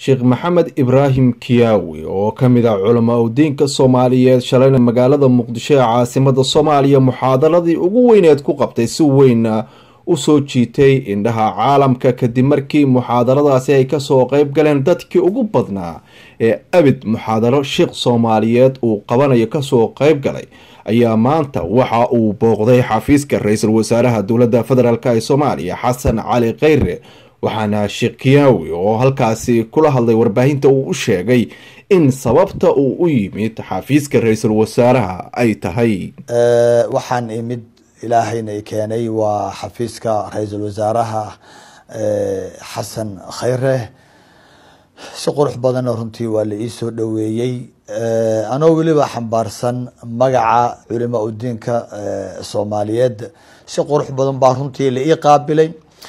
sheekh maxamed ibraahim kiyaawi oo ka mid ah culamaa udiinka soomaaliyeed shalayna magaalada muqdisho ee caasimada soomaaliya muxaadaradii ugu weyneed ku qabtay si weynna u soo jiitay indhaha caalamka kadib markii muxaadaradaasi ay kasoo qeyb galeen dadkii ugu badnaa ee abid muxaadaro sheekh soomaaliyeed uu qabanayo kasoo qeyb galay ayaa maanta waxa uu booqday xafiiska ra-iisul wasaaraha dowladda federaalk ee soomaaliya xasan cali kheyre waxaana sheekh kiyaawi oo halkaasi kula hadlay warbaahinta uu u sheegay in sababta uu u yimid xafiiska ra-iisul wasaaraha ay tahay waxaan imid ilaahayna i keenay waa xafiiska ra-iisul wasaaraha xasan khayre si qurux badanna runtii waa la ii soo dhoweeyey anoo weliba xambaarsan magaca culimaa udiinka soomaaliyeed si qurux badan baa runtii la ii qaabilay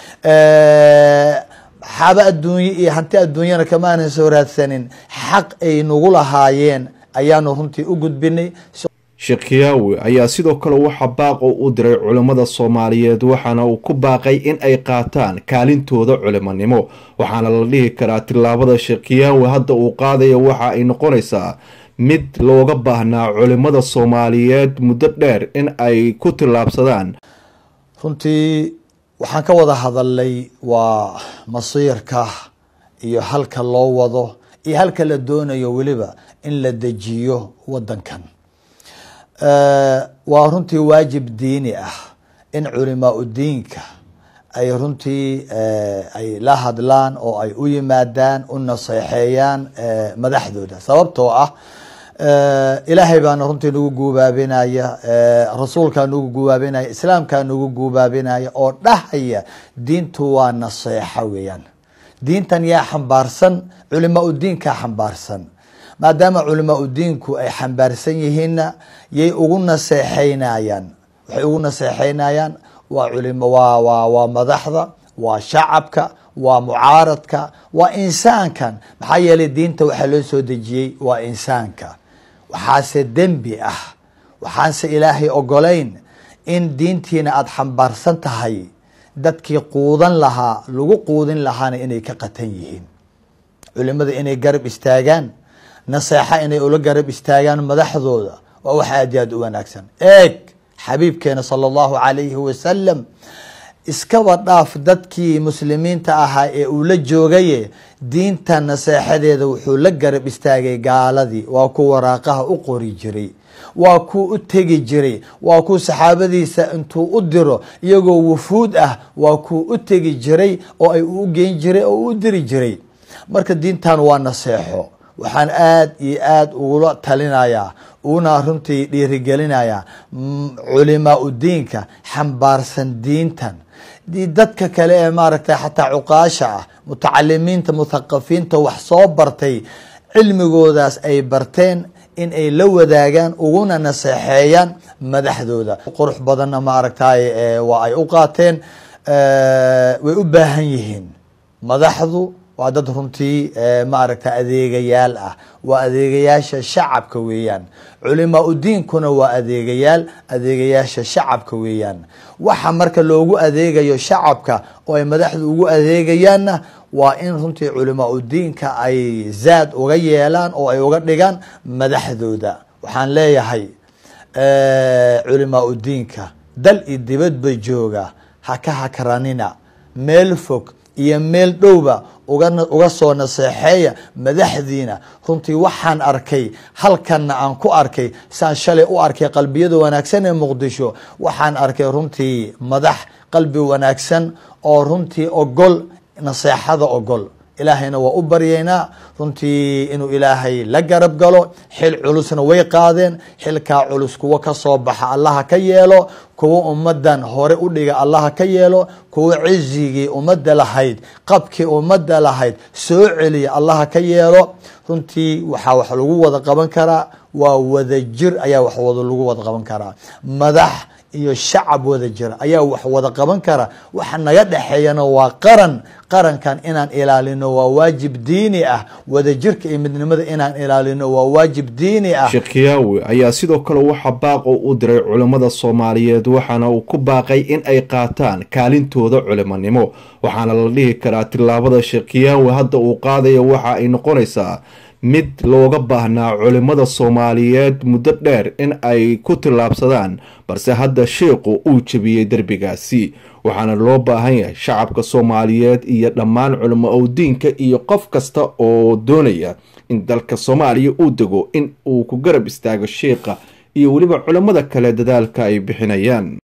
xaaba adduunye iyo hanti adduunyana kama aanan soo raadsanin xaq ay nagu lahaayeen ayaanu runtii u gudbinay sheekh kiyaawi ayaa sidoo kale waxa baaq u diray culimmada soomaaliyeed waxaana uu ku baaqay in ay qaataan kaalintooda culimonimo waxaana la dhihi karaa tillaabada sheekh kiyaawi hadda uu qaadaya waxa ay noqonaysaa mid looga baahnaa culimmada soomaaliyeed muddo dheer in ay ku tillaabsadaan runtii waxaan ka wada hadalnay waa masiirka iyo halka loo wado iyo halka la doonayo weliba in la dejiyo wadankan waa runtii waajib diini ah in culimaa udiinka ay runtii ay la hadlaan oo ay u yimaadaan u naseexeeyaan madaxdooda sababtoo ah ilaahay baana runtii nagu guubaabinaya rasuulkaa nagu guubaabinaya islaamkaa nagu guubaabinaya oo dhahaya diintu waa naseexa weeyaan diintan yaa xambaarsan culimaa udiinkaa xambaarsan maadaama culimaa udiinku ay xambaarsan yihiinna yay ugu naseexeynayaan waxay ugu naseexeynayaan waa culim waa waa waa madaxda waa shacabka waa mucaaradka waa insaankan maxaa yeelay diinta waxaa loo soo dejiyey waa insaanka waxaase dembi ah waxaanse ilaahay ogolayn in diintiina aada xambaarsan tahay dadkii quudan lahaa lagu quudin lahaana inay ka qatan yihiin culimada inay garab istaagaan naseexa inay ula garab istaagaan madaxdooda waa wax aad iyo aad u wanaagsan eeg xabiibkeena sala allahu calayhi wasalam iskaba dhaaf dadkii muslimiinta ahaa ee uu la joogaye diinta naseexadeeda wuxuu la garab istaagay gaaladii waa ku waraaqaha u qori jiray waa kuu u tegi jiray waa kuu saxaabadiisa intuu u diro iyagoo wufuud ah waa kuu u tegi jiray oo ay u geyn jiray oo u diri jiray marka diintan waa naseexo waxaan aada iyo aada ugula talinayaa una runtii dhiirigelinayaa culimaa udiinka xambaarsan diintan dadka kale ee maaragtay xataa cuqaasha ah mutacalimiinta muthaqafiinta wax soo bartay cilmigoodaas ay barteen in ay la wadaagaan uguna naseexeeyaan madaxdooda qurux badanna maaragtay waa ay u qaateen way u baahan yihiin madaxdu waa dad runtii maaragta adeegayaal ah waa adeegayaasha shacabka weeyaan culimaa udiinkuna waa adeegayaal adeegayaasha shacabka weeyaan waxa marka loogu adeegayo shacabka oo ay madaxdu ugu adeegayaanna waa in runtii culimaa udiinka ay zaad uga yeelaan oo ay uga dhigaan madaxdooda waxaan leeyahay culimaa udiinka dal iyo dibadba jooga haka hakranina meel fog iyo meel dhowba uga soo naseexeeya madaxdiina runtii waxaan arkay halkanna aan ku arkay saan shalay u arkay qalbiyada wanaagsan ee muqdisho waxaan arkay runtii madax qalbi wanaagsan oo runtii ogol naseexada ogol ilaahayna waa u baryaynaa runtii inuu ilaahay la garab galo xil culusna way qaadeen xilkaa culus kuwo kasoo baxa allaha ka yeelo kuwo ummadan hore u dhiga allaha ka yeelo kuwo cizigii ummadda lahayd qabkii ummadda lahayd soo celiya allaha ka yeelo runtii waxaa wax lagu wada qaban karaa waa wadajir ayaa wax wada lagu wada qaban karaa madax iyo shacab wada jira ayaa wax wada qaban kara waxa naga dhexeeyana waa qaran qarankan inaan ilaalino waa waajib diini ah wadajirka iyo midnimada inaan ilaalino waa waajib diini ah sheekh kiyaawi ayaa sidoo kale waxaa baaq u u diray culimmada soomaaliyeed waxaana uu ku baaqay in ay qaataan kaalintooda culimonimo waxaana la dhihi karaa tillaabada sheekh kiyaawi hadda uu qaadaya waxa ay noqonaysaa mid looga baahnaa culimmada soomaaliyeed muddo dheer in ay ku tillaabsadaan balse hadda sheikhu uu jebiyey derbigaasi waxaana loo baahan yahay shacabka soomaaliyeed iyo dhammaan culimo owdiinka iyo qof kasta oo doonaya in dalka soomaaliya uu dego in uu ku garab istaago sheikha iyo weliba culimmada kale dadaalka ay bixinayaan